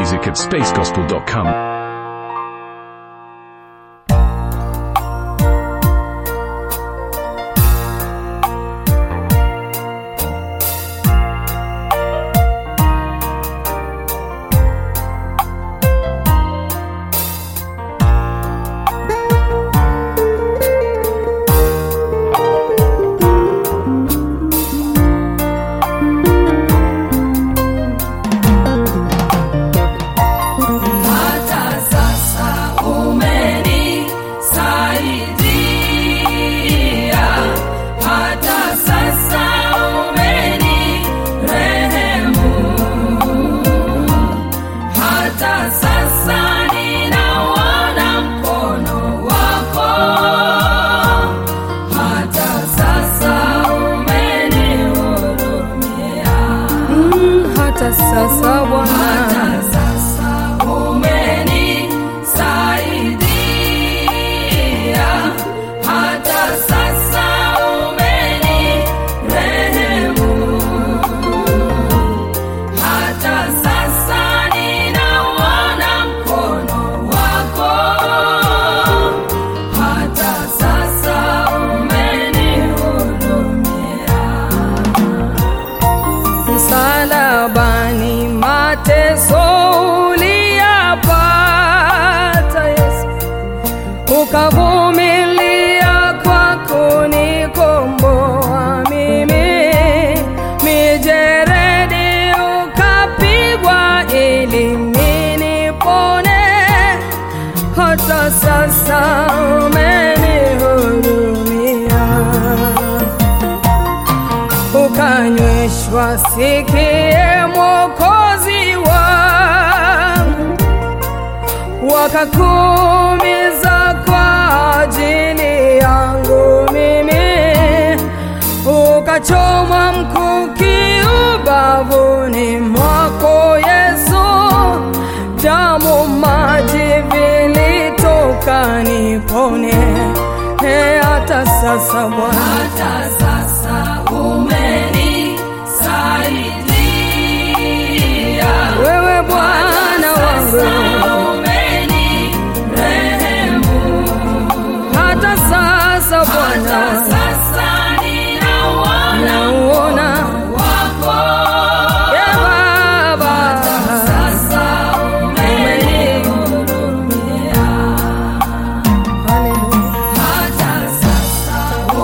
music at spacegospel.com. Hata sasa umenisaidia, hata sasa umenirehemu, hata sasa ninauona mkono wako, hata sasa umenihurumia. hata sasa Bwana, Hata sasa umenisaidia, hata sasa umenirehemu, hata sasa ninauona mkono wako, hata sasa umenihurumia. msalabani mateso uliyapata Yesu, ukavumilia kwa kunikomboa mimi, mijeredi ukapigwa ili mimi nipone, hata sasa umenihurumia ukanyweshwa sikie mwokozi wangu wakakumiza kwa ajili yangu mimi ukachomwa mkuki ubavuni mwako yesu damu maji vilitoka nipone He, hata sasa bwana Hata sasa umenisaidia, wewe bwana wangu sasa umenirehemu, hata sasa hata Bwana sasa ninauona nauona wako, e Baba, sasa umenihurumia, Haleluya. hata sasa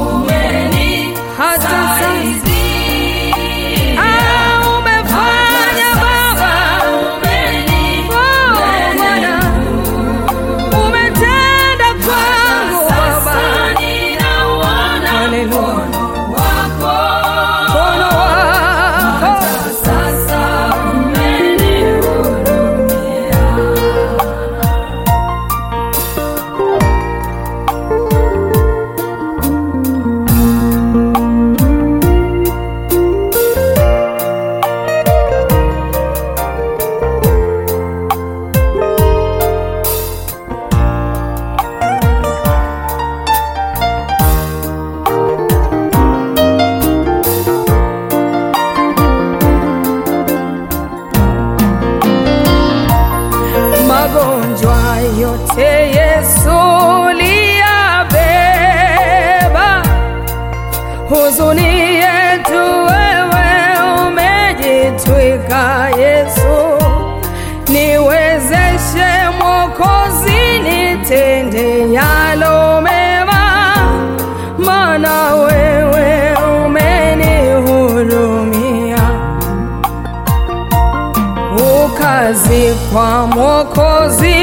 hata sasa umenisaidia. Ah, umefanya Baba, oh Bwana, umetenda kwangu Baba, Haleluya. mkono wako magonjwa yote Yesu liyabeba, huzuni yetu wewe umejitwika Yesu, niwezeshe Mwokozi, nitende yalo mema, maana wewe umenihurumia ukazikwa Mwokozi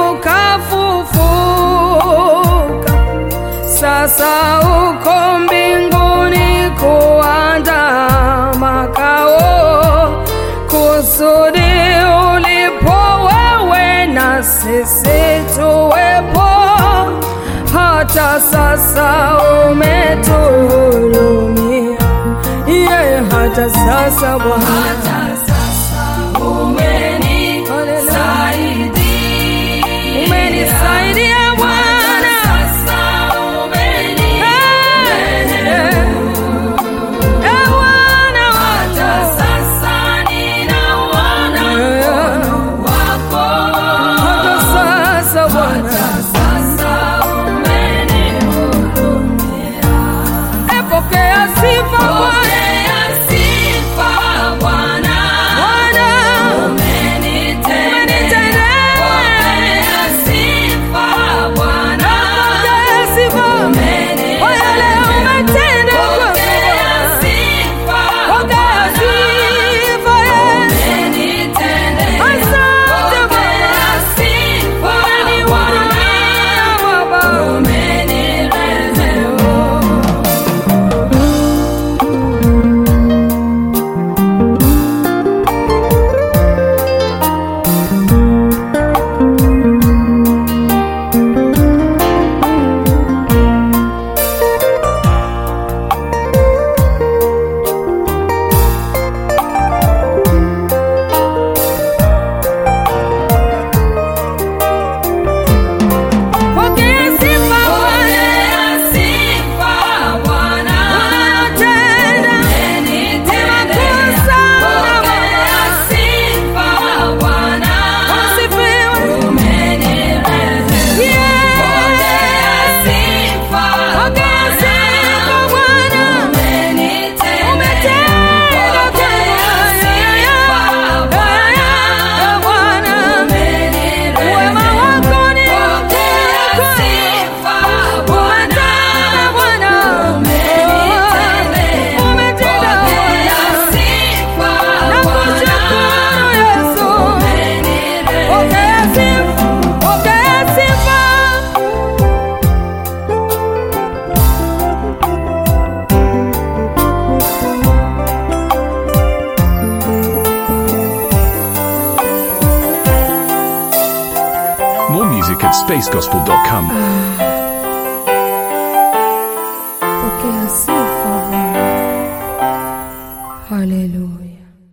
ukafufuka, sasa uko mbinguni kuandaa makao, kusudi ulipo wewe na sisi tuwepo, hata sasa umetuhurumia, yeye hata sasa Bwana umenisaidia Bwana, Eh, eh, Bwana wangu. music at spacegospel.com. pokea sifa Bwana. Haleluya.